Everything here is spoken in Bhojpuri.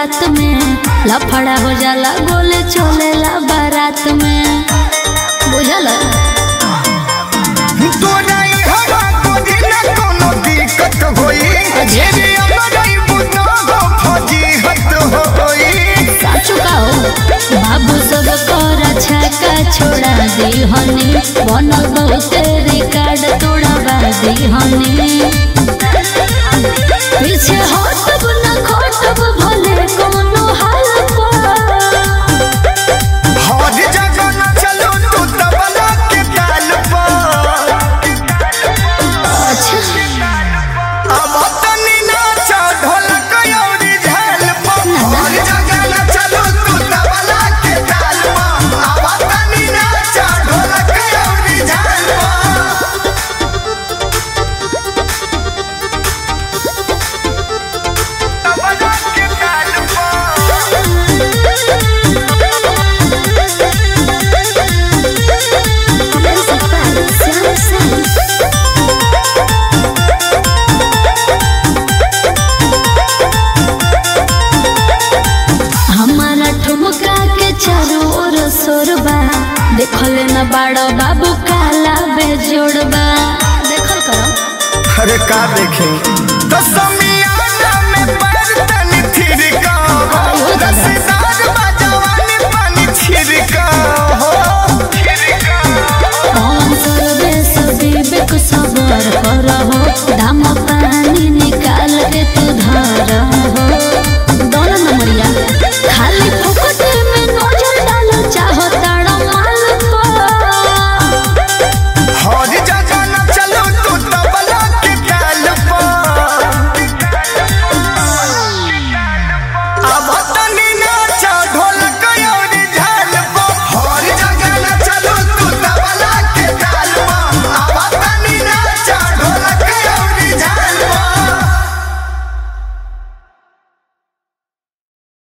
रात में लफड़ा हो जाला गोले चलेला बारात में बुझल तोरा ई हवा कोदी न कोनो दिक्कत होई जेबी अमरई बुतो हो फजीहत होई साचु का हो बाबू सब कर छक्का छोड़ा दी हनी बनल बहुते रिकॉर्ड तोड़वा दी हनी पीछे हटब न खटब भले कोनो हाल पर हर जगह न चलो तू तबला के ताल पर अब तनी नाचा ढोलक अउरी झाल पर हर जगह न चलो तू तबला के ताल पर अब तनी नाचा ढोलक अउरी झाल पर तबला के ताल पर हमारा ठुमका के चारों ओर सोरबा देखल न बाड़ो बाबू काला बेजोड़बा देखल करो अरे का देखे तो समियाना में पैर तनी थिरका